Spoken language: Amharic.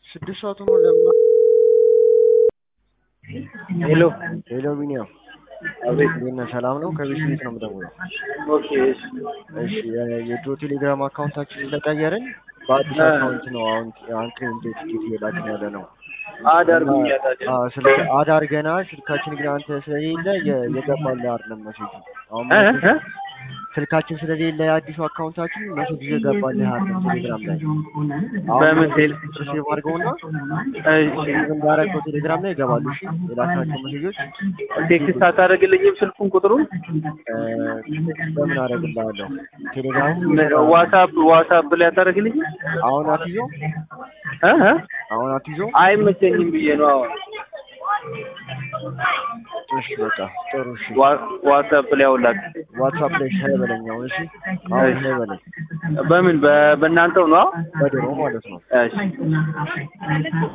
ስድስት ሰዓት ሆኖ ለምን ሄሎ ሄሎ ቢኒያም አቤት። እንዴት ነህ? ሰላም ነው? ከቤት ቤት ነው የምደውለው። ኦኬ እሺ። እሺ የ- የድሮ ቴሌግራም አካውንታችን ስለቀየርን በአዲስ እ። አካውንት ነው አሁን አንክሬን ቲኬት እየላክን ያለ ነው። አዳርጉኝ ያታቸው አዎ፣ ስልክ አድ አድርገናል። ስልካችን ግን አንተ ስለሌለ የ- የገባልህ አይደለም መሴጁ። አሁን እ መሴጁ- እ ስልካችን ስለሌለ የአዲሱ አካውንታችን መሴጁ የገባልህ አይደለም ቴሌግራም ላይ። በምን ቴል ሴቭ አድርገውና እሺ ሴቭ እንዳደረገው ቴሌግራም ላይ ይገባሉ። እሺ የላክናቸው መሴጆች ቴክስት አታደርግልኝም ስልኩን ቁጥሩን እ፣ በምን አደርግልሃለሁ? ቴሌግራም ዋትሳፕ ዋትሳፕ ላይ አታደርግልኝም አሁን አትይዞ እ እ አሁን አትይዞ። አይመቸኝም ብዬ ነው አሁን እሺ በቃ ጥሩ። እሺ ዋ- ዋትሳፕ ላይ አውላክ ዋትሳፕ ላይ ሻይ በለኝ አሁን። እሺ አሁን ሻይ በለኝ በምን በ- በእናንተው ነው በድሮ ማለት ነው። እሺ